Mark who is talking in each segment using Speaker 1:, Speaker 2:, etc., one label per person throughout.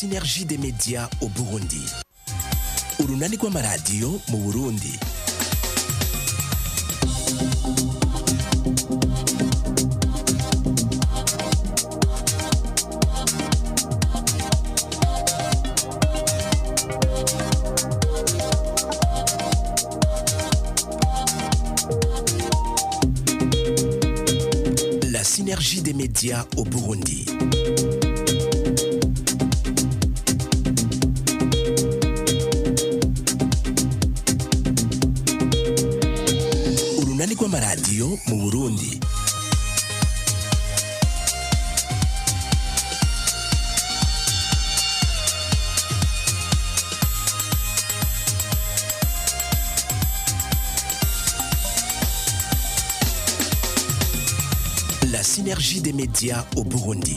Speaker 1: synergie des médias au Burundi urunani rw'amaradiyo mu Burundi La synergie des médias au Burundi. Urunani rw'amaradiyo mu Burundi. La synergie des médias au Burundi.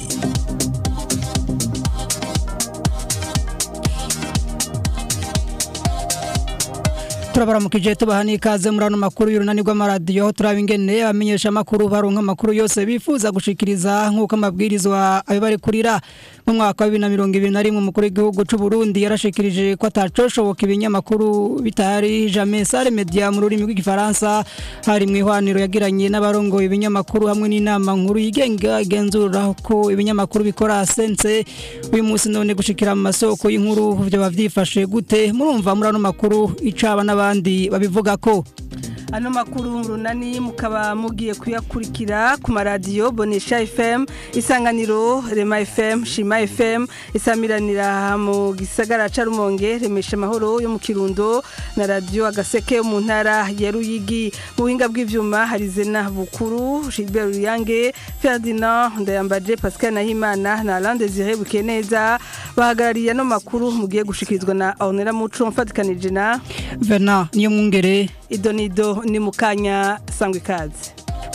Speaker 2: turabaramukije tubaha n'ikaze muri ano makuru y'urunani rw'amaradiyo turaba ingene abamenyesha amakuru baronka amakuru yose bifuza gushikiriza nk'uko amabwirizwa abibarekurira mu mwaka wa bibiri na mirongo ibiri na rimwe umukuru w'igihugu c'u Burundi yarashikirije ko atacoshoboka ibinyamakuru bitari jamais sale media mu rurimi rw'igifaransa hari mu ihwaniro yagiranye n'abarongoye ibinyamakuru hamwe n'inama nkuru yigenga igenzura ko ibinyamakuru bikora sense uyu munsi none gushikira mu masoko y'inkuru vyoba vyifashe gute murumva muri ano makuru icaba n'abandi babivuga ko
Speaker 3: ano makuru runani mukaba mugiye kuyakurikira ku maradiyo bonesha fm isanganiro rema fm shima fm isamiranira mu gisagara ca rumonge remesha amahoro yo mu kirundo na radiyo agaseke yo mu ntara ya ruyigi mu buhinga bw'ivyuma hari zena bukuru gilbert ruyange ferdinand ndayambaje pascal nahimana na alain desire bukeneza bahagarariye ano makuru mugiye gushikirizwa na ornera muco mfatikanije na
Speaker 2: Verna niyo mwungere
Speaker 3: idonido ni mukanya sangwa ikaze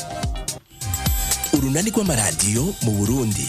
Speaker 1: Urunani rw'amaradiyo mu Burundi.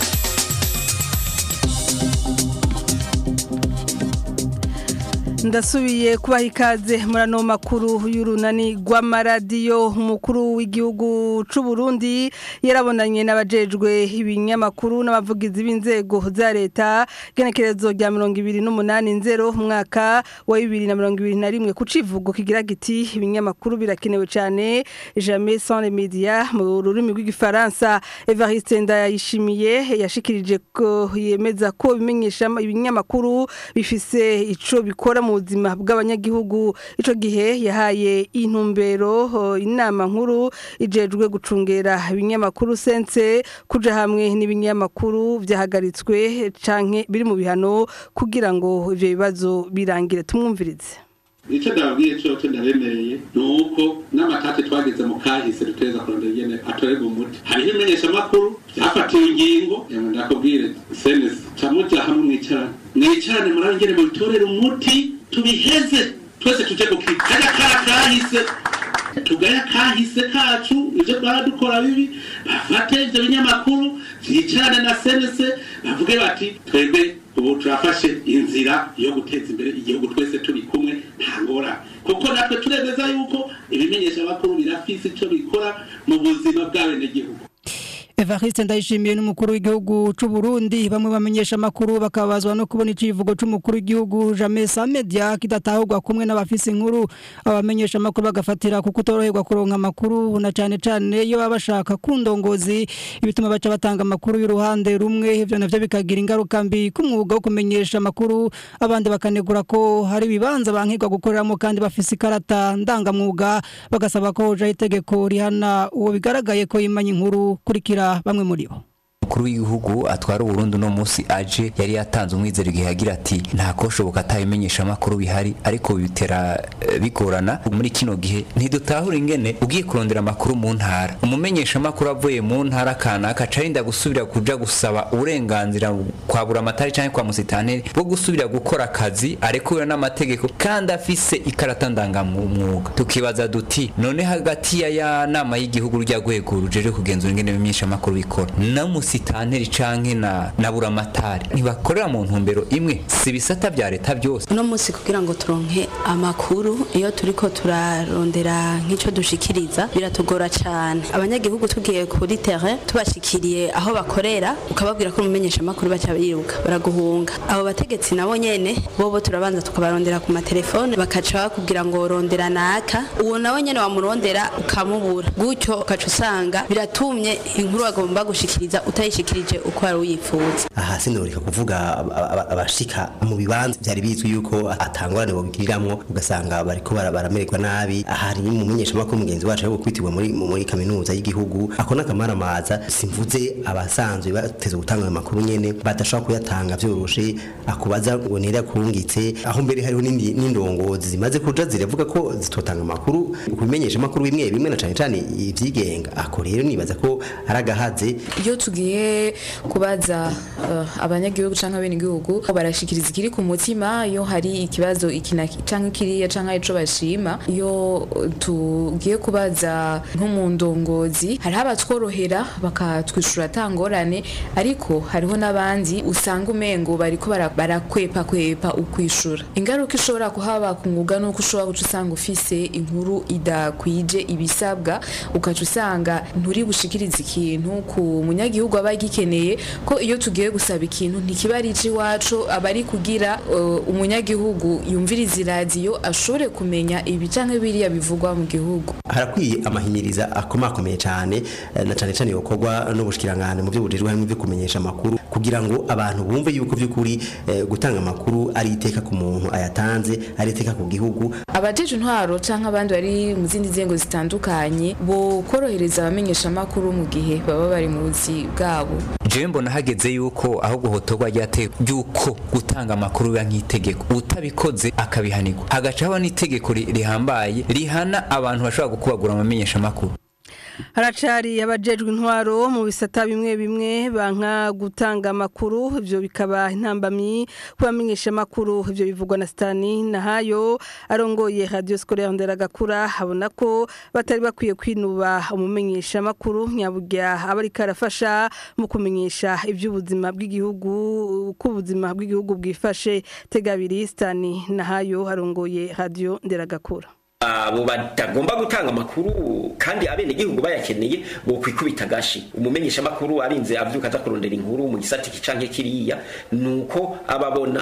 Speaker 3: ndasubiye kubaha ikaze muri ano makuru y'urunani rw'amaradiyo umukuru w'igihugu c'u Burundi yarabonanye n'abajejwe ibinyamakuru n'abavugizi b'inzego za leta genekerezo rya mirongo ibiri n'umunani nzero umwaka wa bibiri na mirongo ibiri na rimwe ku civugo kigira giti ibinyamakuru birakenewe cyane jamais sans les médias mu rurimi rw'igifaransa Evariste Ndayishimiye yashikirije ko yemeza ko ibimenyesha ibinyamakuru bifise ico bikora mu buzima bw'abanyagihugu ico gihe yahaye intumbero ho, inama nkuru ijejwe gucungera ibinyamakuru sense kuja hamwe n'ibinyamakuru vyahagaritswe canke biri mu bihano kugira ngo ivyo bibazo birangire tumwumvirize
Speaker 4: icyo ndababwiye cyoco ndabemereye ni uko n'amatati twagize mu kahise duteza kurondera ingene atorerwa umuti hariho imenyeshamakuru byafatiwe ingingo yamwe ndakubwire senesi camuja hamwe mwicarane mwicarane murabe ingene mubitorera umuti tubiheze twese tuje gukika kajya kara kahise tugaya kahise kacu ivyo twara dukora bibi bafate ivyo binyamakuru vyicarane na senese bavuge bati twebwe ubu turafashe inzira yo guteza imbere igihugu twese turi kumwe nta ngorane kuko natwe turemeza yuko ibimenyesha amakuru birafise ico bikora mu buzima bw'abenegihugu
Speaker 2: Evariste ndayishimiye n'umukuru w'igihugu c'u Burundi bamwe bamenyesha amakuru bakabazwa no kubona icivugo c'umukuru w'igihugu Jamais sans media kidatahurwa kumwe n'abafise inkuru abamenyesha amakuru bagafatira kuko utoroherwa kuronka amakuru na cane cane iyo baba bashaka kundongozi ibituma baca batanga amakuru y'uruhande rumwe ivyo navyo bikagira ingaruka mbi ku mwuga wo kumenyesha amakuru abandi bakanegura ko hari ibibanza bankirwa gukoreramo kandi bafise ikarata ndangamwuga bagasaba ko hojaho itegeko rihana uwo bigaragaye ko yimanye inkuru kurikira bamwe muri bo
Speaker 5: umukuru w'igihugu atwara uburundi uno munsi aje yari yatanze umwizero igihe agira ati nta koshoboka atabimenyesha amakuru bihari ariko bitera eh, bigorana muri kino gihe ntidutahura ingene ugiye kurondera amakuru mu ntara umumenyesha amakuru avuye mu ntara kanaka acarinda gusubira kuja gusaba uburenganzira kwa buramatari canke kwa musitanteri bwo gusubira gukora akazi arekuwe n'amategeko kandi afise ikarata ndangamwuga tukibaza duti none hagati ya ya nama y'igihugu rya rwego rujeje kugenzura ingene ibimenyesha amakuru bikora na musi musitanteri canke na na buramatari ntibakorera mu ntumbero imwe si ibisata vya leta byose
Speaker 6: uno munsi kugira ngo turonke amakuru iyo turiko turarondera nk'ico dushikiriza biratugora cane abanyagihugu tugiye kuri terrain tubashikiriye aho bakorera ukababwira ko umumenyesha amakuru baca biruka baraguhunga abo bategetsi nabo nyene bobo turabanza tukabarondera ku matelefone bakaca bakubwira ngo rondera naka uwo nawe nyene wamurondera ukamubura gutyo ukaca usanga biratumye inkuru agomba gushikiriza utayishikirije uko wari uyifuza
Speaker 7: aha sinoreka kuvuga aba- aba- abashika mu bibanza byari bizwi yuko atangorane bogiriramwo ugasanga bariko bara- baramererwa nabi hari mu menyeshamakuru mugenzi wacu yo kwitirwa muri mu- muri kaminuza y'igihugu ako n'akamaramaza simvuze abasanzwe bateze gutanga ayo makuru nyene badashobora kuyatanga vyoroshe akubaza ngo nera kurungitse aho mbere hariho n'indi- n'indongozi zimaze kuja ziravuga ko zitotanga amakuru ku bimenyeshamakuru bimwe bimwe na cane cane ivyigenga ako rero nibaza ko ari agahaze
Speaker 8: iyo tugiye kubaza uh, abanyagihugu canke abenegihugu barashikiriza ikiri ku mutima iyo hari ikibazo iki na ki- canke kiriya canke ico bashima iyo uh, tugiye kubaza nko mu ndongozi hariho abatworohera bakatwishura atangorane ariko hariho n'abandi usanga umengo bariko bara- barakwepa kwepa ukwishura ingaruka ishobora kuhaba ku mwuga nuko ushobora guca usanga ufise inkuru idakwije ibisabwa ukaca usanga nturi bushikirize ikintu ku munyagihugu aba agikeneye ko iyo tugiye gusaba ikintu ntikiba ari iwacu aba ari kugira uh, umunyagihugu yumviriza iradiyo ashobore kumenya ibi canke biriya bivugwa mu gihugu
Speaker 7: harakwiye amahimiriza akomakomeye cyane eh, na cyane cyane yokorwa n'ubushikirangane mu byo bujejwe harimo ibyo kumenyesha amakuru kugira ngo abantu bumve yuko by'ukuri eh, gutanga amakuru ari iteka ku muntu ayatanze ari iteka ku gihugu
Speaker 8: abajeje intwaro canke abandi bari mu zindi nzego zitandukanye bo korohereza abamenyesha amakuru mu gihe baba bari mu buzi bwabo
Speaker 5: jewe mbona hageze yuko aho guhotorwa ryateye yuko gutanga amakuru biba nk'itegeko utabikoze akabihanirwa hagaca haba n'itegeko ri- rihambaye rihana abantu bashobora gukubagura amamenyesha amakuru
Speaker 3: haracari abajejwe intwaro mu bisata bimwe bimwe banka gutanga amakuru ivyo bikaba intambamyi kubamenyesha amakuru ivyo bivugwa na Stani Nahayo arongoye Radio Scolaire Nderagakura habona ko batari bakwiye kwinuba umumenyesha amakuru nyaburya abari karafasha mu kumenyesha ivy'ubuzima bw'igihugu kubuzima bw'igihugu bwifashe tegabiri Stani Nahayo arongoye Radio Nderagakura
Speaker 9: abo batagomba gutanga amakuru kandi abenegihugu bayakeneye bo kwikubita gashi umumenyesha amakuru arinze avyuka aza kurondera inkuru mu gisata iki canke kiriya nuko ababona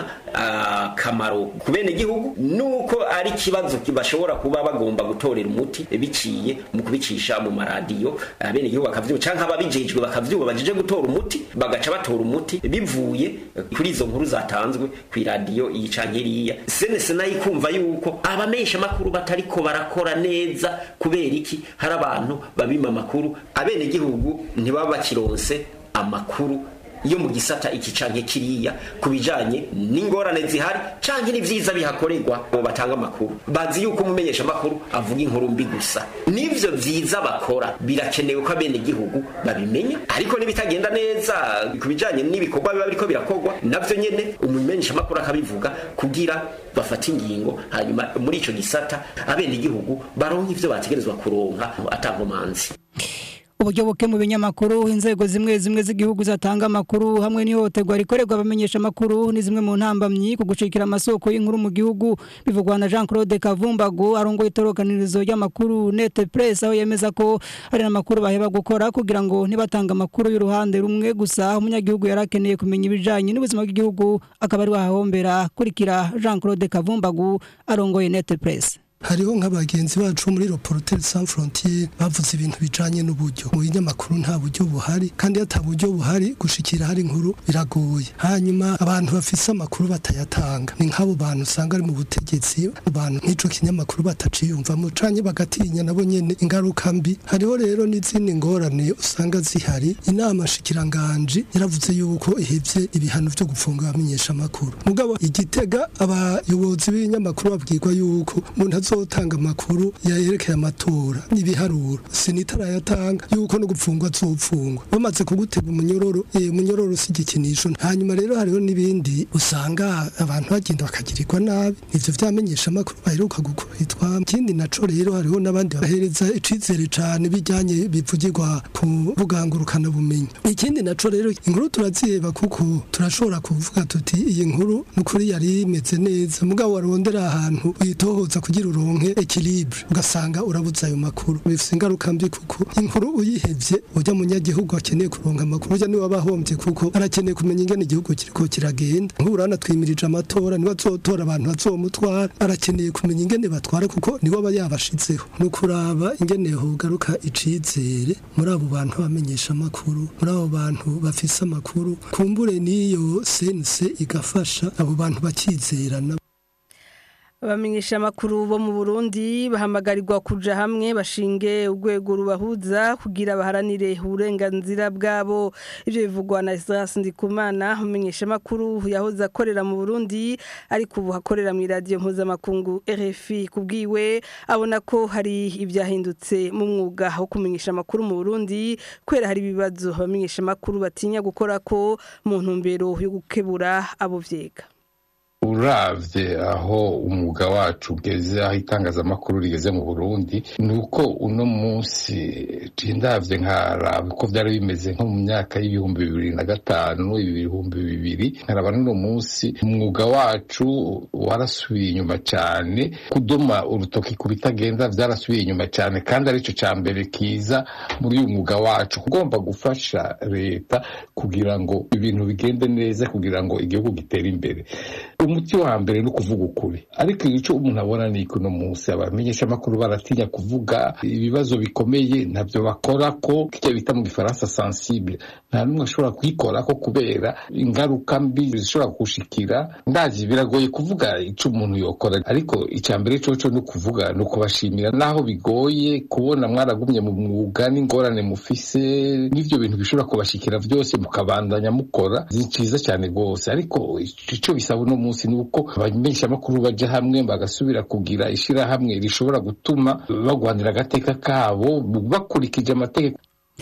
Speaker 9: akamaro ku benegihugu nuko ari ikibazo bashobora kuba bagomba gutorera umuti biciye mu kubicisha mu maradiyo abenegihugu bakavyuba canke ababijejwe bakavyuba bajeje gutora umuti bagaca batora umuti bivuye kuri izo nkuru zatanzwe ku iradiyo iyi canke iriya senese nayo ikumva yuko abamenyesha amakuru batari bariko barakora neza kubera iki hari abantu babima amakuru abenegihugu ntibaba bakironse amakuru yo mu gisata iki canke kiriya kubijanye n'ingorane zihari canke n'ivyiza bihakorerwa bo batanga amakuru bazi yuko umumenyesha amakuru avuga inkuru mbi gusa n'ivyo vyiza bakora birakenewe ko abenegihugu babimenya ariko n'ibitagenda neza kubijanye n'ibikorwa biba biriko birakorwa navyo nyene umumenyesha amakuru akabivuga kugira bafata ingingo hanyuma muri ico gisata abenegihugu baronka ivyo bategerezwa kuronka atankomanzi
Speaker 2: uburyo buke mu binyamakuru inzego zimwe zimwe z'igihugu zatanga amakuru hamwe n'ihohoterwa rikorerwa abamenyesha amakuru ni zimwe mu ntambamyi ku gucikira amasoko y'inkuru mu gihugu bivugwa na Jean Claude Kavumbago arongoye itorokanirizo ry'amakuru Net Press aho yemeza ko hari n'amakuru baheba gukora kugira ngo ntibatanga amakuru y'uruhande rumwe gusa umunyagihugu yarakeneye kumenya ibijanye n'ubuzima bw'igihugu akaba ari wahombera kurikira Jean Claude Kavumbago arongoye Net Press
Speaker 10: hariho nk'abagenzi bacu muri Reporters Sans Frontières bavuze ibintu bijanye n'uburyo mu binyamakuru nta buryo buhari kandi ata buryo buhari gushikira hari inkuru biragoye hanyuma abantu bafise amakuru batayatanga ni nk'abo bantu usanga ari mu butegetsi abantu nk'ico kinyamakuru bataciyumvamo canke bagatinya nabo nyene ingaruka mbi hariho rero n'izindi ngorane usanga zihari inama shikiranganje yaravuze yuko ihevye ibihano vyo gufunga abamenyesha amakuru mugabo igitega abayobozi b'ibinyamakuru babwirwa yuko umuntu azotanga amakuru yerekeye amatora n'ibiharuro sinitarayatanga yuko no gupfungwa azopfungwa bamaze kugutega umunyororo eh umunyororo si igikinisho hanyuma rero hariho n'ibindi usanga abantu bagenda bakagirirwa nabi ivyo vyamenyesha amakuru baheruka gukubitwa ikindi naco rero hariho n'abandi bahereza icizere cane bijyanye bivugirwa ku bugangurukana bumenyi ikindi naco rero inkuru turaziheba kuko turashobora kuvuga tuti iyi nkuru nukuri yari imeze neza mugabo warondera ahantu uyitohoza kugira uronke equilibre ugasanga urabuza ayo makuru bifite ingaruka mbi kuko inkuru uyihevye ujya munyagihugu akeneye kuronka amakuru ujya niwe abahombye kuko arakeneye kumenya ingene igihugu kiriko kiragenda nk'urana twimirije amatora niwe azotora abantu bazomutwara arakeneye kumenya ingene batwara kuko niwe aba yabashizeho ni ukuraba ingene hogaruka icizere muri abo bantu bamenyesha amakuru muri abo bantu bafise amakuru kumbure n'iyo sense igafasha abo bantu bakizerana
Speaker 3: abamenyesha amakuru bo mu Burundi bahamagarirwa kuja hamwe bashinge urwego rubahuza kugira baharanire uburenganzira bwabo ivyo bivugwa na Isras Ndikumana umenyesha amakuru yahoze akorera mu Burundi ariko ubu akorera mu radio mpuzamakungu RFI kubwiwe abona ko hari ibyahindutse mu mwuga wo kumenyesha amakuru mu Burundi kwera hari ibibazo abamenyesha amakuru batinya gukora ko mu ntumbero yo gukebura abo vyega
Speaker 11: uravye aho umwuga wacu ugeze aho itangazamakuru rigeze mu burundi ni uko uno munsi ndavye nkaraba uko vyari bimeze nko mu myaka y'ibihumbi bibiri na gatanu ibihumbi bibiri nkaraba n'uno munsi umwuga wacu warasubiye inyuma cane kudoma urutoki ku bitagenda vyarasubiye inyuma cane kandi arico ca mbere kiza muri uyu mwuga wacu ugomba gufasha leta kugira ngo ibintu bigende neza kugira ngo igihugu gitere imbere umuti wa mbere ni ukuvuga ukuri ariko icyo umuntu abona ni uno munsi abamenyesha amakuru baratinya kuvuga ibibazo bikomeye ntabyo bakora ko kijya bita mu gifaransa sensible nta n'umwe ashobora kuyikora ko kubera ingaruka mbi zishobora kushikira ndazi biragoye kuvuga icyo umuntu yokora ariko icya mbere cyo ni ukuvuga ni ukubashimira naho bigoye kubona mwaragumye mu mwuga n'ingorane mufise n'ibyo bintu bishobora kubashikira byose mukabandanya mukora ni cyiza cyane rwose ariko icyo bisaba uno munsi ni uko abamenyesha amakuru baja hamwe bagasubira kugira ishirahamwe rishobora gutuma bagwanira agateka kabo bakurikije amategeko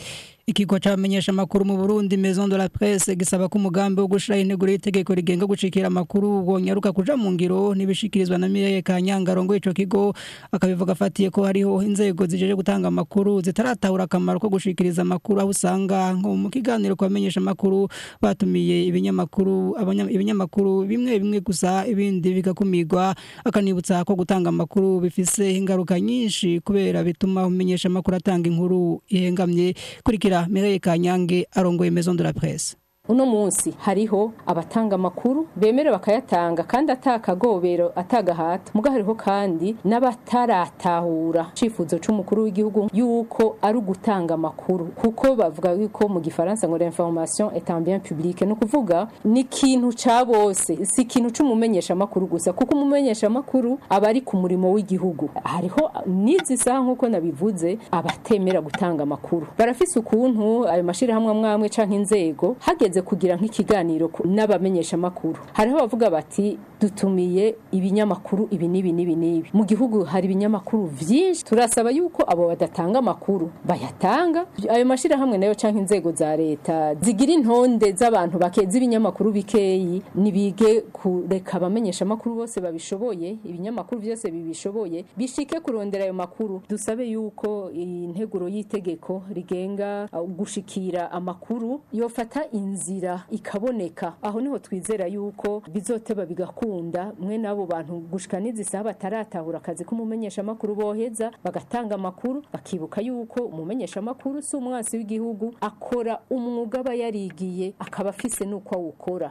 Speaker 2: Ikigo cyamenyesha amakuru mu Burundi Maison de la Presse gisaba ko umugambi wo gushira integuro y'itegeko rigenga gucikira amakuru wonyaruka kuja mu ngiro nibishikirizwa na Mireye Kanyangarongo ico kigo akabivuga afatiye ko hariho inzego zijeje gutanga amakuru zitaratahura akamaro ko gushikiriza amakuru aho usanga nko mu kiganiro kwamenyesha amakuru batumiye ibinyamakuru ibinyamakuru bimwe bimwe gusa ibindi bigakumirwa akanibutsa ko gutanga amakuru bifise ingaruka nyinshi kubera bituma umenyesha amakuru atanga inkuru ihengamye kurikira Mireye Kanyange arongoye Maison de la Presse
Speaker 12: uno munsi hariho abatanga amakuru bemere bakayatanga kandi atakagobero atagahato muga hariho kandi n'abataratahura icifuzo c'umukuru w'igihugu yuko ari ugutanga amakuru kuko bavuga yuko mu gifaransa ngo l'information est un bien public no kuvuga ni ikintu ca bose si ikintu c'umumenyesha amakuru gusa kuko umumenyesha amakuru aba ari ku murimo w'igihugu hariho n'izi saha nk'uko nabivuze abatemera gutanga amakuru barafise ukuntu ayo mashirahamwe amwamwe canke inzego hageze kugira nk'ikiganiro n'abamenyesha amakuru hariho bavuga bati dutumiye ibinyamakuru ibi n'ibi n'ibi n'ibi mu gihugu hari ibinyamakuru vyinshi turasaba yuko abo badatanga amakuru bayatanga ayo mashirahamwe nayo canke inzego za leta zigira intonde z'abantu bakeza ibinyamakuru bikeyi nibige kureka abamenyesha amakuru bose babishoboye ibinyamakuru byose bibishoboye bishike kurondera ayo makuru dusabe yuko integuro y'itegeko rigenga gushikira amakuru yofata inzira ikaboneka aho niho twizera yuko bizoteba bigakunda mwe n'abo bantu gushika n'izisaha bataratahura akazi k'umumenyesha amakuru boheza bagatanga amakuru bakibuka yuko umumenyesha amakuru si umwasi w'igihugu akora umwuga aba yarigiye akaba afise n'uko awukora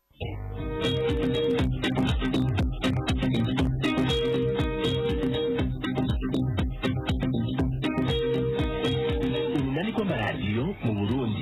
Speaker 1: urunani rw'amaradiyo mu burundi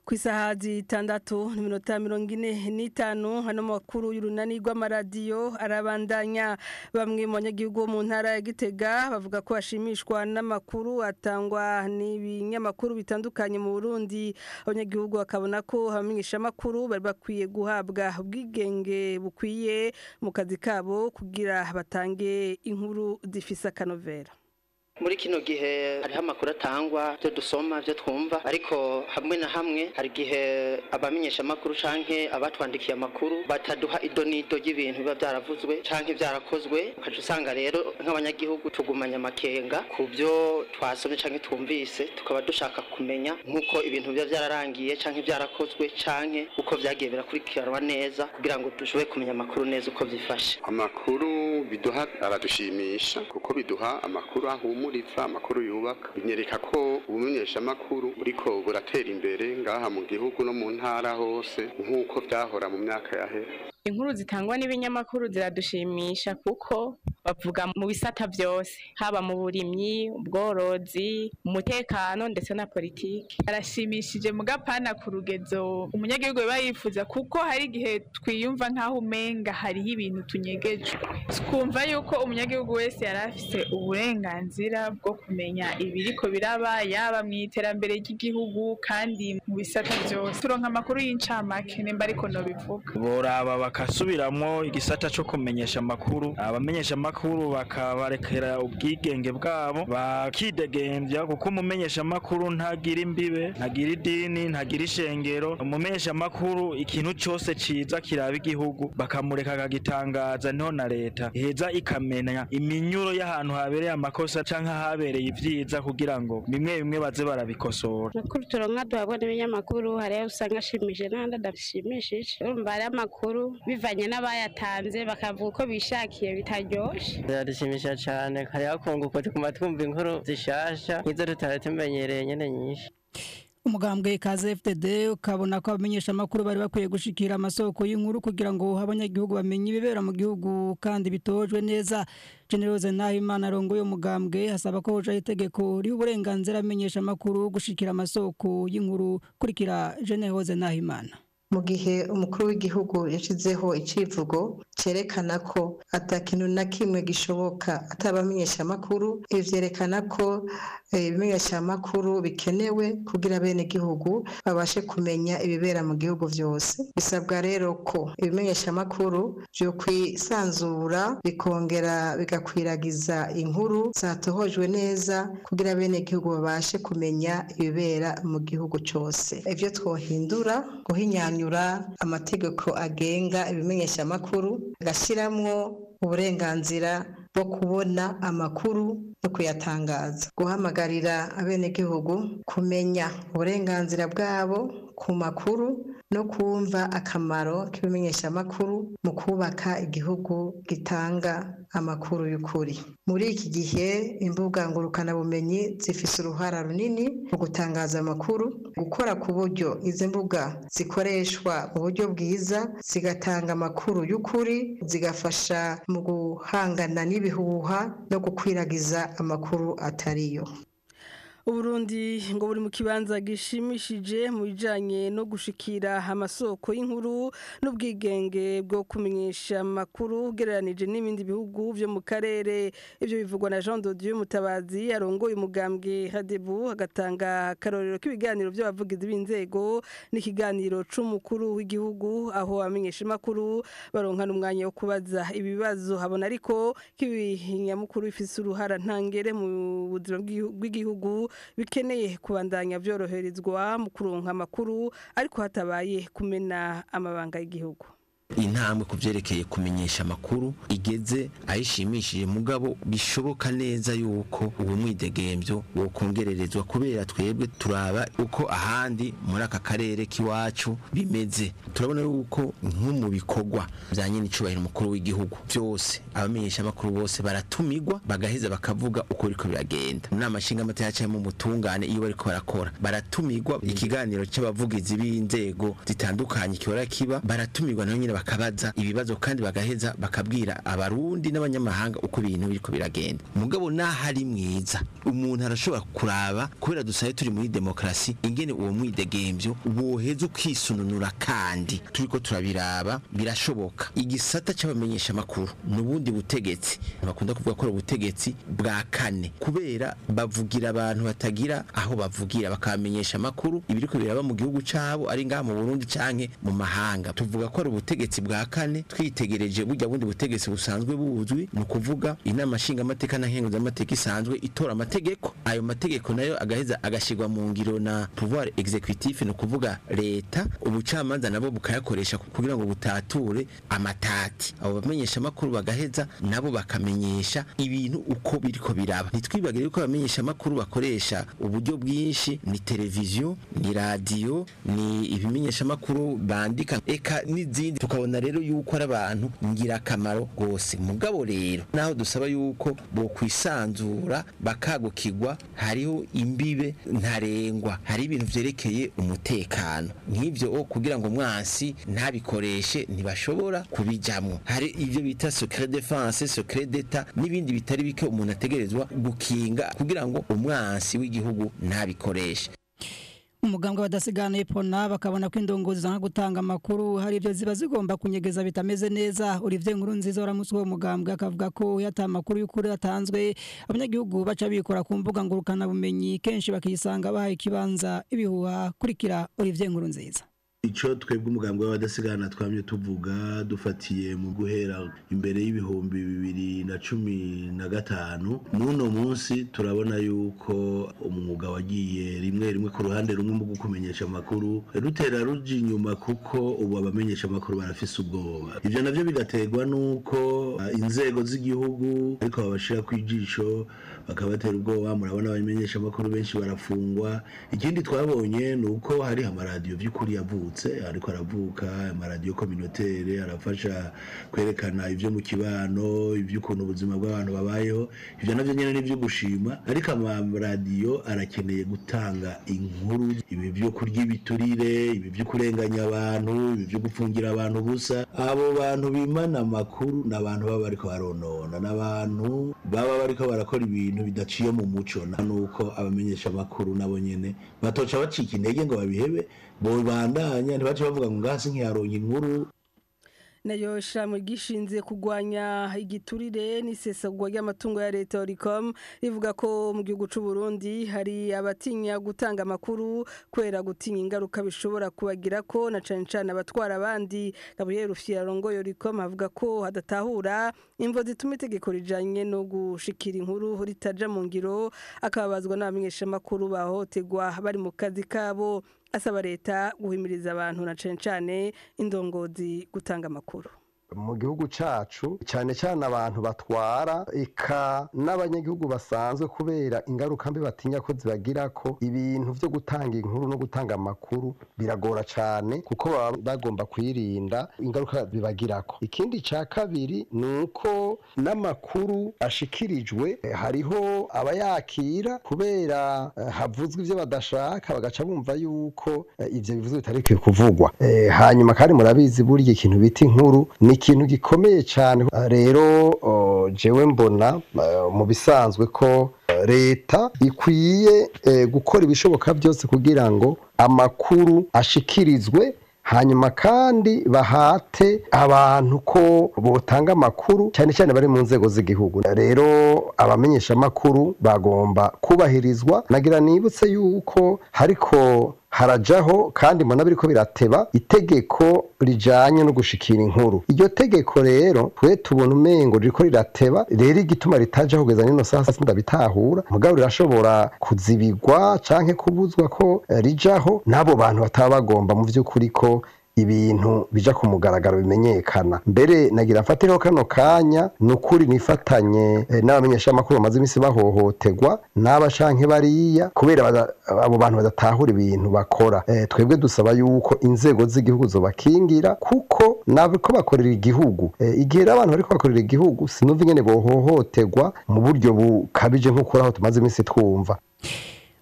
Speaker 3: ku isaha zitandatu n'iminota mirongo ine n'itanu hano mu makuru y'urunani rw'amaradiyo arabandanya bamwe mu banyagihugu bo mu ntara ya gitega bavuga ko bashimishwa n'amakuru atangwa n'ibinyamakuru bitandukanye mu burundi abanyagihugu bakabona ko abamenyeshamakuru bari bakwiye guhabwa ubwigenge bukwiye mu kazi kabo kugira batange inkuru zifise akanovera
Speaker 13: muri kino gihe hariho amakuru atangwa byo dusoma byo twumva ariko hamwe na hamwe hari igihe abamenyesha amakuru canke abatwandikiye amakuru bataduha idonido y'ibintu biba byaravuzwe canke byarakozwe ukaca usanga rero nk'abanyagihugu tugumanya amakenga ku byo twasomye canke twumvise tukaba dushaka kumenya nk'uko ibintu biba byararangiye canke byarakozwe canke uko vyagiye birakurikiranwa neza kugira ngo dushobore kumenya amakuru neza uko vyifashe
Speaker 14: amakuru biduha aradushimisha kuko biduha amakuru ahumura iva amakuru yubaka binyereka ko ubumenyeshamakuru buriko buratera imbere ngaha mu gihugu no mu ntara hose nk'uko byahora mu myaka yahera
Speaker 15: inkuru zitangwa n'ibinyamakuru ziradushimisha kuko bavuga mu bisata byose haba mu burimyi ubworozi umutekano ndetse na politiki
Speaker 16: arashimishije mu gapana ku rugezo umunyagihugu biba yifuza kuko hari igihe twiyumva nk'aho umenga hariho ibintu tunyegejwe twumva yuko umunyagihugu wese yari afite uburenganzira bwo kumenya ibiriko biraba yaba mu iterambere ry'igihugu kandi mu bisata byose turonka amakuru y'incamake nimba ariko nobivuga
Speaker 17: boraba bakasubiramwo igisata co kumenyesha amakuru abamenyesha amakuru bakabarekera ubwigenge bwabo bakidegembya kuko umumenyesha amakuru ntagira imbibe ntagira idini ntagira ishengero umumenyesha amakuru ikintu cyose ciza kiraba igihugu bakamureka akagitangaza niho na leta iheza ikamenya iminyuro y'ahantu habereye amakosa canke habereye ivyiza kugira ngo bimwe bimwe baze barabikosora
Speaker 18: amakuru turonka duhabwa n'ibinyamakuru hariyo usanga ashimishije n'ahandi adashimishije urumva hariyo amakuru bivanye n'abayatanze bakavuga uko bishakiye bitaryoshe
Speaker 19: biradushimisha cyane hariho akunguko tukuma twumva inkuru zishasha nk'izo tutari tumenyereye nyene nyinshi
Speaker 2: umugambwe kaze FTD ukabona ko abamenyesha amakuru bari bakwiye gushikira amasoko y'inkuru kugira ngo abanyagihugu bamenye ibibera mu gihugu kandi bitojwe neza Generose Nahimana arongoye umugambwe hasaba ko hoja itegeko riha uburenganzira amenyesha amakuru gushikira amasoko y'inkuru kurikira Generose Nahimana
Speaker 20: mu gihe umukuru w'igihugu yashyizeho icivugo cyerekana ko atakintu na kimwe gishoboka atabamenyesha amakuru ibi byerekana ko ibimenyesha amakuru bikenewe kugira bene gihugu babashe kumenya ibibera mu gihugu byose bisabwa rero ko ibimenyesha amakuru byo kwisanzura bikongera bigakwiragiza inkuru zatohojwe neza kugira bene gihugu babashe kumenya ibibera mu gihugu cyose ibyo twohindura guhinyana amategeko agenga ibimenyesha amakuru agashyiramo uburenganzira bwo kubona amakuru no kuyatangaza guhamagarira abenegihugu kumenya uburenganzira bwabo ku makuru no kumva akamaro k'ibimenyesha amakuru mu kubaka igihugu gitanga amakuru y'ukuri muri iki gihe imbuga ngurukanabumenyi zifite uruhara runini mu gutangaza amakuru gukora ku buryo izi mbuga zikoreshwa mu buryo bwiza zigatanga amakuru y'ukuri zigafasha mu guhangana n'ibihuha no gukwiragiza amakuru atariyo
Speaker 3: Uburundi ngo buri mu kibanza gishimishije mu bijanye no gushikira amasoko y'inkuru n'ubwigenge bwo kumenyesha amakuru ugereranije n'ibindi bihugu byo mu karere ibyo bivugwa na Jean Dodieu Mutabazi arongoye umugambwe Hadebu agatanga karorero k'ibiganiro by'abavugizi b'inzego n'ikiganiro c'umukuru w'igihugu aho amenyesha amakuru baronkana umwanya wo kubaza ibibazo habona ariko k'ibinyamukuru bifise uruhara ntangere mu buzima bw'igihugu bikeneye kubandanya byoroherezwa mu kuronka amakuru ariko hatabaye kumena amabanga y'igihugu
Speaker 21: intambwe ku byerekeye kumenyesha amakuru igeze ayishimishije mugabo bishoboka neza yuko uwo mwidegembyo wokongererezwa kubera twebwe turaba uko ahandi muri aka karere k'iwacu bimeze turabona yuko nko mu bikorwa bya nyine icubahiro umukuru w'igihugu byose abamenyesha amakuru bose baratumirwa bagaheza bakavuga uko biriko biragenda mu nama nshingamateka cyangwa mu butungane iyo bariko barakora baratumirwa ikiganiro cy'abavugizi b'inzego zitandukanye kihora kiba baratumirwa naho nyine bakabaza ibibazo kandi bagaheza bakabwira abarundi n'abanyamahanga uko ibintu biriko biragenda mugabo naho ari mwiza umuntu arashobora kuraba kubera dusaye turi muri demokarasi ingene uwo mwidegemvyo woheza ukisununura kandi turiko turabiraba birashoboka igisata c'abamenyesha makuru n'ubundi butegetsi bakunda kuvuga ko ari ubutegetsi bwa kane kubera bavugira abantu batagira aho bavugira bakamenyesha amakuru ibiriko biraba mu gihugu cabo ari ngaha mu Burundi canke mu mahanga tuvuga ko ari ubutegetsi bwa kane twitegereje burya bundi butegetsi busanzwe buzwi ni ukuvuga inama nshingamateka na nkenguzamateka isanzwe itora amategeko ayo mategeko nayo agaheza agashirwa mu ngiro na pouvoir executif ni ukuvuga leta ubucamanza nabo bukayakoresha kugira ngo butature amatati abo bamenyesha amakuru bagaheza nabo bakamenyesha ibintu uko biriko biraba ntitwibagire yuko abamenyesha amakuru bakoresha uburyo bwinshi ni televiziyo ni radiyo ni ibimenyesha amakuru bandika eka n'izindi tukabona rero yuko ari abantu ngirakamaro rwose mugabo rero naho dusaba yuko bo kwisanzura bakagukirwa hariho imbibe ntarengwa hari ibintu vyerekeye umutekano nk'ivyo o kugira ngo umwansi ntabikoreshe ntibashobora kubijamwo hari ivyo bita secret defense secret d'etat n'ibindi bitari bike umuntu ategerezwa gukinga kugira ngo umwansi w'igihugu ntabikoreshe
Speaker 2: umugambwe badasigana epona bakabona ko indongozi zanga gutanga amakuru hari ibyo ziba zigomba kunyegeza bitameze neza Olivier nkuru nziza waramutse uwo mugambwe akavuga ko yata amakuru y'ukuri atanzwe abanyagihugu baca bikora ku mbuga ngurukana bumenyi kenshi bakisanga bahaye ikibanza ibihuha kurikira Olivier nkuru nziza
Speaker 4: icyo twebwe umugambi w'abadasigana twamye tuvuga dufatiye mu guhera imbere y'ibihumbi bibiri na cumi na gatanu n'uno munsi turabona yuko umwuga wagiye rimwe rimwe ku ruhande rumwe mu kumenyesha amakuru rutera ruja inyuma kuko ubu abamenyesha amakuru barafise ubwoba ibyo navyo bigaterwa n'uko uh, inzego z'igihugu ariko babashira ku ijisho bakabatera ubwoba murabona abamenyesha amakuru benshi barafungwa ikindi twabonye ni uko hari amaradiyo by'ukuri yavutse ariko aravuka amaradiyo kominotere arafasha kwerekana ibyo mu kibano iby'ukuntu ubuzima bw'abantu babayeho ibyo navyo nyene ni ibyo gushima ariko amaradiyo arakeneye gutanga inkuru ibi byo kurya ibiturire ibi byo kurenganya abantu ibi byo gufungira abantu ubusa abo bantu bimana amakuru ni abantu baba bariko baronona ni abantu baba bariko barakora ibintu bidaciye mu muco nuko abamenyesha amakuru nabo nyene batoca bacika intege ngo babihebe bobandanya ntibace bavuga ngo ngasi nkiyaronka inkuru
Speaker 3: nayo shamwe gishinze kugwanya igiturire n'isesagwa ry'amatungo ya leta Oricom rivuga ko mu gihugu c'u Burundi hari abatinya gutanga amakuru kwera gutinya ingaruka bishobora kubagira ko na cane cane abatwara abandi Gabriel Rufyira rongoye Oricom avuga ko hadatahura imvo zituma itegeko rijanye no gushikira inkuru ritaja mu ngiro akababazwa n'abamenyesha amakuru bahotegwa bari mu kazi kabo asaba leta guhimiriza abantu na cane cane indongozi gutanga amakuru
Speaker 22: mu gihugu cacu cyane cyane abantu batwara eka n'abanyagihugu basanzwe kubera ingaruka mbi batinya ko zibagira ko ibintu byo gutanga inkuru no gutanga amakuru biragora cyane kuko baba bagomba kwirinda ingaruka bibagirako ikindi cya kabiri ni uko n'amakuru ashikirijwe eh, hariho abayakira kubera eh, havuzwe ibyo badashaka bagaca bumva yuko eh, ibyo bivuzwe bitari bikwiye kuvugwa Eh, hanyuma kandi murabizi burya ikintu bita inkuru ni ikintu gikomeye cyane Ah, rero oh, jewe mbona eh, mu bisanzwe ko eh, leta ikwiye eh, gukora ibishoboka byose kugira ngo amakuru ashikirizwe hanyuma kandi bahate abantu ko botanga amakuru cyane cyane bari mu nzego z'igihugu rero abamenyesha amakuru bagomba kubahirizwa nagira nibutse yuko hariko harajaho kandi mbona biriko birateba itegeko rijanye no gushikira inkuru iryo tegeko rero twe tubona umengo ririko rirateba rero igituma ritajaho kugeza nino sasa sindabitahura mugabo rirashobora kuzibigwa canke kubuzwa ko eh, rijaho n'abo bantu bataba bagomba mu vy'ukuri ko ibintu bija ku mugaragaro bimenyekana mbere nagira mfatireho kano kanya ni ukuri nifatanye eh, n'abamenyeshamakuru bamaze iminsi bahohoterwa n'aba canke bariya kubera bada- abo bantu badatahura ibintu bakora Eh, twebwe dusaba yuko inzego z'igihugu zobakingira kuko nabiko bakorera igihugu Eh, igihe rero abantu bariko bakorera igihugu sinumva ingene bohohoterwa mu buryo bukabije nk'uko aho tumaze iminsi twumva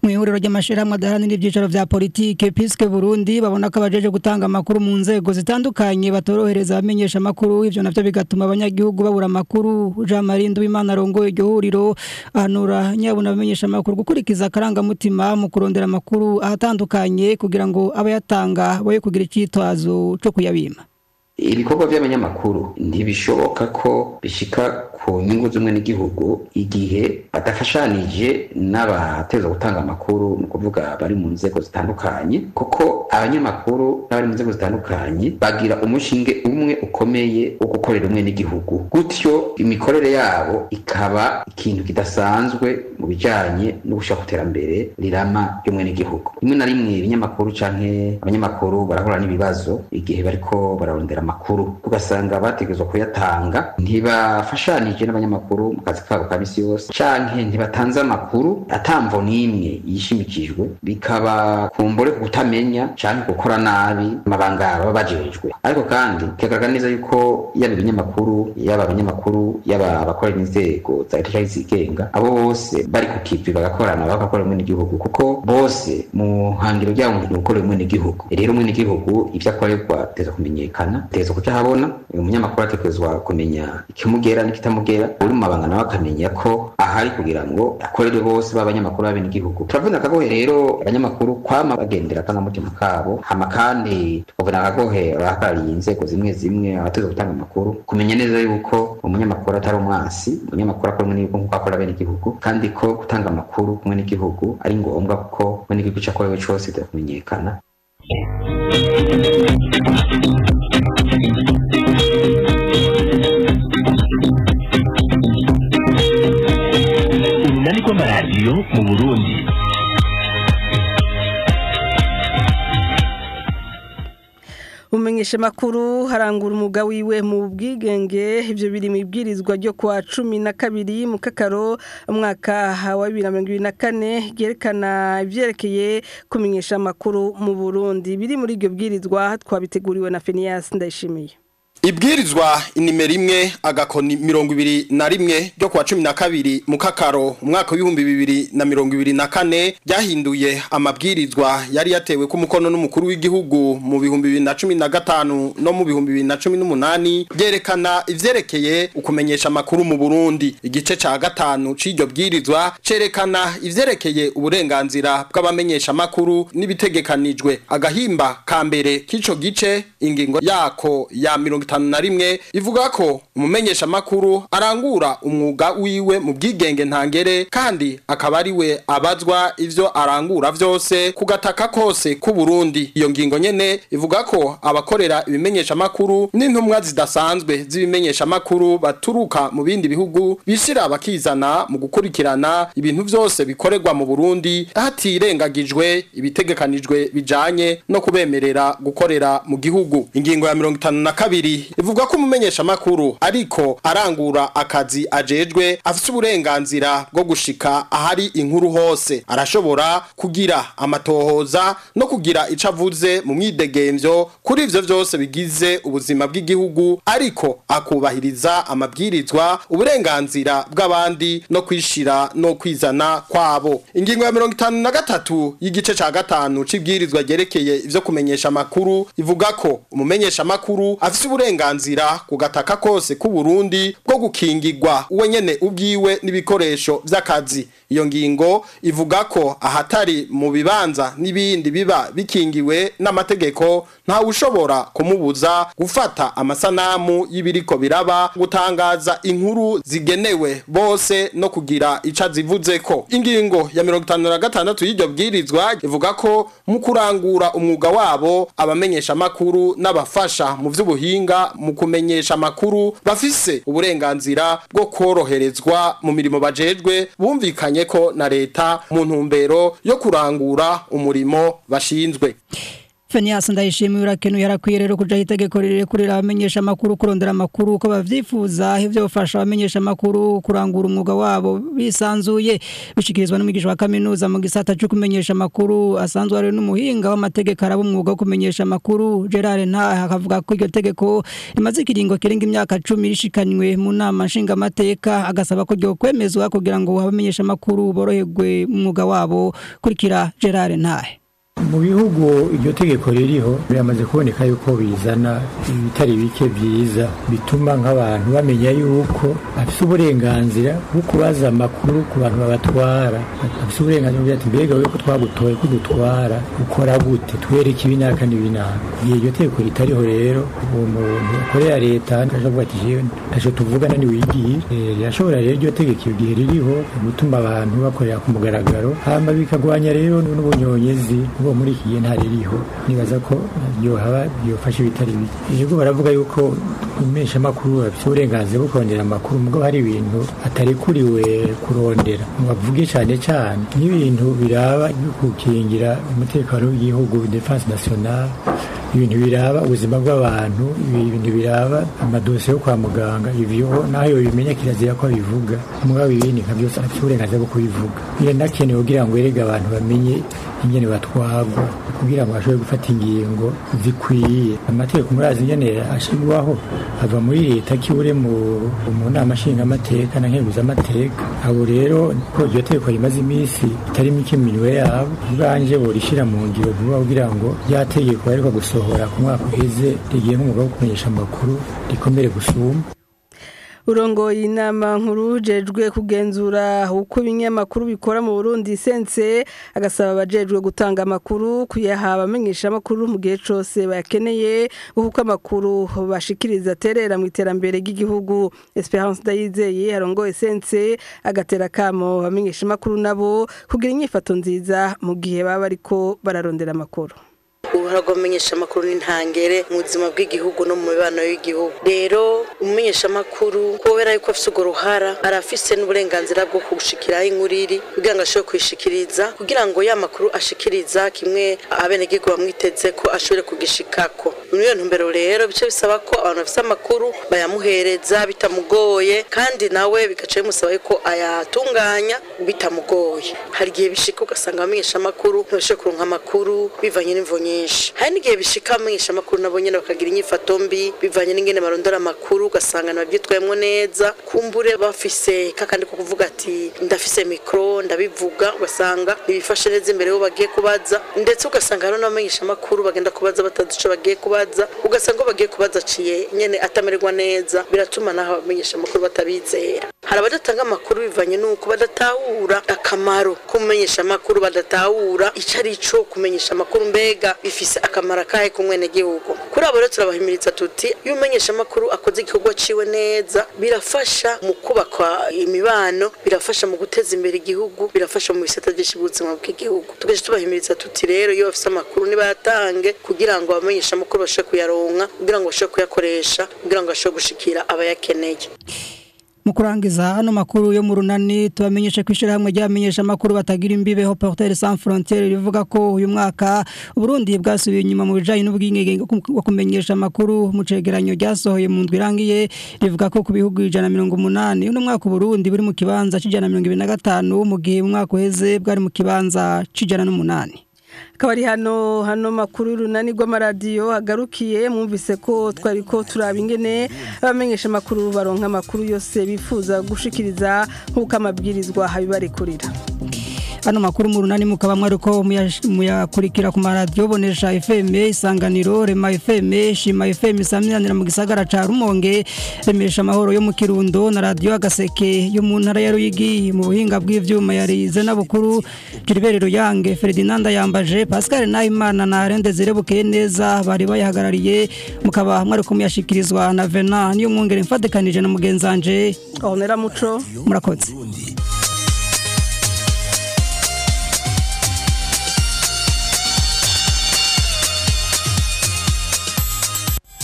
Speaker 2: mu ihuriro ry'amashirahamwe adaharanira ibyicaro vya politike piske Burundi babona ko abajeje gutanga amakuru mu nzego zitandukanye batorohereza abamenyesha amakuru ivyo navyo bigatuma abanyagihugu babura amakuru Jean Marie Nduwimana arongoye iryo huriro ahanura nyabuna abamenyesha amakuru gukurikiza akarangamutima mu kurondera amakuru ahatandukanye kugira ngo abayatanga boye kugira icitwazo co kuyabima
Speaker 6: ibikorwa by'abanyamakuru ntibishoboka ko bishika ku nyungu z'umwe n'igihugu igihe badafashanije n'abateza gutanga amakuru ni ukuvuga bari mu nzego zitandukanye kuko abanyamakuru n'abari mu nzego zitandukanye bagira umushinge umwe ukomeye wo gukorera umwe n'igihugu gutyo imikorere yabo ikaba ikintu kidasanzwe mu bijanye no gushaka iterambere rirama ry'umwe n'igihugu rimwe na rimwe ibinyamakuru canke abanyamakuru barahura n'ibibazo igihe bariko bararondera amakuru ugasanga bategerezwa kuyatanga ntibafashanije n'abanyamakuru mu kazi kabo ka misi yose canke ntibatanze amakuru atamvo n'imwe yishimikijwe bikaba kumbure ku kutamenya canke gukora nabi amabanga baba bajejwe ariko kandi bikagaragara neza yuko yaba ibinyamakuru yaba abanyamakuru yaba abakorera inzego za leta canke zigenga abo bose bari ku kivi bagakorana bagakorera umwe n'igihugu kuko bose mu hangiro ryabo ni gukorera umwe n'igihugu rero umwe n'igihugu ivyo akorerwa biteza kumenyekana biteza kuca habona umunyamakuru atekerezwa kumenya ikimugera n'ikitamugera uri mu mabanga nawe akamenya ko ahari kugira ngo akorere bose b'abanyamakuru b'abenegihugu turavuna akagohe rero abanyamakuru kwama bagendera akangamutima kabo hama kandi tukavuna akagohe abahagarariye inzego zimwe zimwe abateza gutanga amakuru kumenya neza yuko umunyamakuru atari umwasi umunyamakuru akora umwe n'igihugu nk'uko akora abenegihugu kandi ko gutanga amakuru kumwe n'igihugu ari ngombwa kuko umwe n'igihugu ico akorewe cose biteza kumenyekana
Speaker 1: urunani rw'amaradiyo mu burundi
Speaker 3: umenyesha makuru harangura umuga wiwe mu bwigenge ivyo biri mu ibwirizwa ryo kwa cumi na kabiri mu kakaro umwaka wa bibiri na mirongo ibiri na kane ryerekana ivyerekeye kumenyesha amakuru mu burundi biri muri iryo bwirizwa twabiteguriwe na fenias ndayishimiye
Speaker 7: Ibwirizwa inimero imwe agakoni mirongo ibiri na rimwe ryo kuwa cumi na kabiri mu kakaro umwaka w'ibihumbi bibiri na mirongo ibiri na kane ryahinduye amabwirizwa yari yatewe ku mukono n'umukuru w'igihugu mu bihumbi bibiri na cumi na gatanu no mu bihumbi bibiri na cumi n'umunani ryerekana ivyerekeye ukumenyesha amakuru mu Burundi igice ca gatanu c'iryo bwirizwa cerekana ivyerekeye uburenganzira bw'abamenyesha amakuru n'ibitegekanijwe agahimba ka mbere k'ico gice ingingo yako ya mirongo itanu na rimwe ivuga ko umumenyesha makuru arangura umwuga wiwe mu bwigenge ntangere kandi akaba ari we abazwa ivyo arangura vyose ku gataka kose ku Burundi iyo ngingo nyene ivuga ko abakorera ibimenyesha makuru n'intumwa zidasanzwe z'ibimenyesha makuru baturuka mu bindi bihugu bishira bakizana mu gukurikirana ibintu vyose bikorerwa mu Burundi hatirengagijwe ibitegekanijwe bijanye no kubemerera gukorera mu gihugu ingingo ya mirongo itanu na kabiri ivuga ko umumenyesha makuru ariko arangura akazi ajejwe afite uburenganzira bwo gushika ahari inkuru hose arashobora kugira amatohoza no kugira ico avuze mu mwidegemvyo kuri ivyo vyose bigize ubuzima bw'igihugu ariko akubahiriza amabwirizwa uburenganzira bw'abandi no kwishira no kwizana kwabo ingingo ya mirongo itanu na gatatu y'igice ca gatanu c'ibwirizwa ryerekeye ivyo kumenyesha amakuru ivuga ko umumenyesha amakuru afise uburenganzira ku gataka kose ku Burundi bwo gukingirwa uwe nyene ubwiwe n'ibikoresho vy'akazi iyo ngingo ivuga ko ahatari mu bibanza n'ibindi biba bikingiwe n'amategeko nta ushobora kumubuza gufata amasanamu y'ibiriko biraba gutangaza inkuru zigenewe bose no kugira ica zivuze ko ingingo ya 56 y'iryo bwirizwa ivuga ko mu kurangura umwuga wabo abamenyesha makuru n'abafasha mu vy'ubuhinga mu kumenyesha amakuru bafise uburenganzira bwo koroherezwa mu mirimo bajejwe bumvikanye ko na leta mu ntumbero yo kurangura umurimo bashinzwe
Speaker 2: Fenias ndayishimiye urakenuye harakwiye rero kuja itegeko rirekurira abamenyesha makuru kurondera amakuru uko bavyifuza ivyo bafasha abamenyesha makuru kurangura umwuga wabo bisanzuye bishikirizwa n'umwigisha wa kaminuza mu gisata cyo kumenyesha makuru asanzwe ari n'umuhinga w'amategeko araba umwuga wo kumenyesha makuru Gerard Nta akavuga ko iryo tegeko rimaze ikiringo kirenga imyaka 10 rishikanywe mu nama nshinga amateka agasaba ko ryo kwemezwa kugira ngo abamenyesha makuru boroherwe mu mwuga wabo kurikira Gerard Ntahe
Speaker 5: mu bihugu iryo tegeko ririho biramaze kuboneka yuko bizana ibitari bike byiza bituma nk'abantu bamenya yuko bafite uburenganzira bwo kubaza amakuru ku bantu babatwara bafite uburenganzira bwo ati mbega we ko twagutoye ko dutwara ukora gute twereke ibinaka n'ibinaka igihe iryo tegeko ritariho rero uwo muntu akorera leta akavuga ati jewe ntacyo tuvugana niwigiye rirashobora rero iryo tegeko iyo gihe ririho gutuma abantu bakorera ku mugaragaro hama bikagwanya rero n'ubunyonyezi ubwo muri iki gihe ntaririho nibaza ko yohaba yofashe ibitari bike yego baravuga yuko umesha makuru afite uburenganzira bwo kurondera amakuru mugabo hari ibintu atarekuriwe kurondera bavuge cyane cyane n'ibintu biraba gukingira umutekano w'igihugu defense nationale ibintu biraba ubuzima bw'abantu ibintu biraba amadosiye yo kwa muganga ivyo nayo bimenya kirazira ko bivuga mugabo ibindi nka byose afite uburenganzira bwo kubivuga birakenewe kugira ngo erege abantu bamenye ingene batwagwa kugira ngo bashobore gufata ingingo zikwiye amategeko murazi ingene ashirwaho ava muri leta kiure mu mu nama nshingamateka na nkenguzamateka abo rero ko iryo tegeko rimaze iminsi itari mike minwe yabo ubwanje borishira mu ngiro vuba kugira ngo rya tegeko ariko gusohora ku mwaka uheze rigiye nk'umwuga wo kumenyesha amakuru rikomere gusumba
Speaker 3: urongoye inama nkuru jejwe kugenzura uko ibinyamakuru bikora mu Burundi sense agasaba abajejwe gutanga amakuru kuyaha abamenyesha amakuru mu gihe cyose bayakeneye kuko amakuru bashikiriza aterera mu iterambere ry'igihugu Esperance Dayizeye arongoye sense agatera kamo abamenyesha amakuru nabo kugira inyifato nziza mu gihe baba ariko bararondera amakuru
Speaker 8: uruhara rw'abamenyesha amakuru n'intangere mu buzima bw'igihugu no mu mibano y'igihugu rero umumenyesha amakuru kubera yuko afite urwo ruhara arafise n'uburenganzira bwo kugushikiraho inkuru iri kugira ngo ashobore kuyishikiriza kugira ngo ya makuru ashikiriza kimwe abenegihugu bamwiteze ko ashobore kugishikako muri iyo ntumbero rero bice bisaba ko abantu bafite amakuru bayamuhereza bitamugoye kandi nawe bigaca bimusaba yuko ayatunganya bitamugoye hari igihe bishika ugasanga abamenyesha amakuru ntibashobore kuronka amakuru bivanye n'imvo nyinshi hari n'igihe bishika abamenyesha amakuru nabo nyene bakagira inyifato mbi bivanye n'ingene barondora amakuru ugasanga ntibabyitwayemo neza kumbure bafise kakandi ko kuvuga ati ndafise mikro ndabivuga ugasanga ntibifashe neza imbere yo bagiye kubaza ndetse ugasanga hariho n'abamenyesha amakuru bagenda kubaza batazi ico bagiye kubaza ugasanga ko bagiye kubaza aciye nyene atamererwa neza biratuma naho abamenyesha amakuru batabizera hari abadatanga amakuru bivanye n'uko badatahura akamaro k'umumenyesha amakuru badatahura ico ari co kumenyesha amakuru mbega bifise akamaro akahe ku mwenegihugu kuri abo rero turabahimiriza tuti iyo umenyesha amakuru akoze igikorwa ciwe neza birafasha mu kubakwa imibano birafasha mu guteza imbere igihugu birafasha mu bisata byinshi by'ubuzima bw'igihugu tugaje tubahimiriza tuti rero iyo bafise amakuru nibayatange kugira ngo abamenyesha amakuru bashobore kuyaronka kugira ngo bashobore kuyakoresha kugira ngo bashobore gushikira abayakeneye
Speaker 2: mu kurangiza ano makuru yo mu runani tubamenyesha ko ishyirahamwe ry'abamenyesha amakuru batagira imbibeho portere sans frontiere rivuga ko uyu mwaka uburundi bwasubiye inyuma mu bijyanye n'ubwigenge bwo kumenyesha amakuru mu cegeranyo ryasohoye mu ndwi irangiye rivuga ko ku bihugu ijana na mirongo umunani uno mwaka uburundi buri mu kibanza cy'ijana na mirongo ibiri na gatanu mu gihe mu mwaka uheze bwari mu kibanza cy'ijana n'umunani
Speaker 3: akaba ari hano hano makuru y'urunani rw'amaradiyo agarukiye mwumvise ko twari ko turaba ingene abamenyesha amakuru baronka amakuru yose bifuza gushikiriza nk'uko amabwirizwa habibarekurira
Speaker 2: hano makuru mu runani mukaba mwari ko muyakurikira ku maradiyo bonesha FM isanganiro rema FM shima FM samyanira mu gisagara ca Rumonge remesha amahoro yo mu Kirundo na radio agaseke yo mu ntara ya Ruyigi mu buhinga bw'ivyuma yarize n'abukuru Gilbert Ruyange Ferdinand yambaje Pascal Nahimana na Rende Zirebuke neza bari bayahagarariye mukaba mwari ko muyashikirizwa na Vena niyo mwongere mfatekanije na mugenzanje
Speaker 3: Honera Muco
Speaker 2: murakoze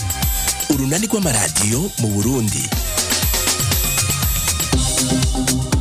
Speaker 1: urunani rw'amaradiyo mu burundi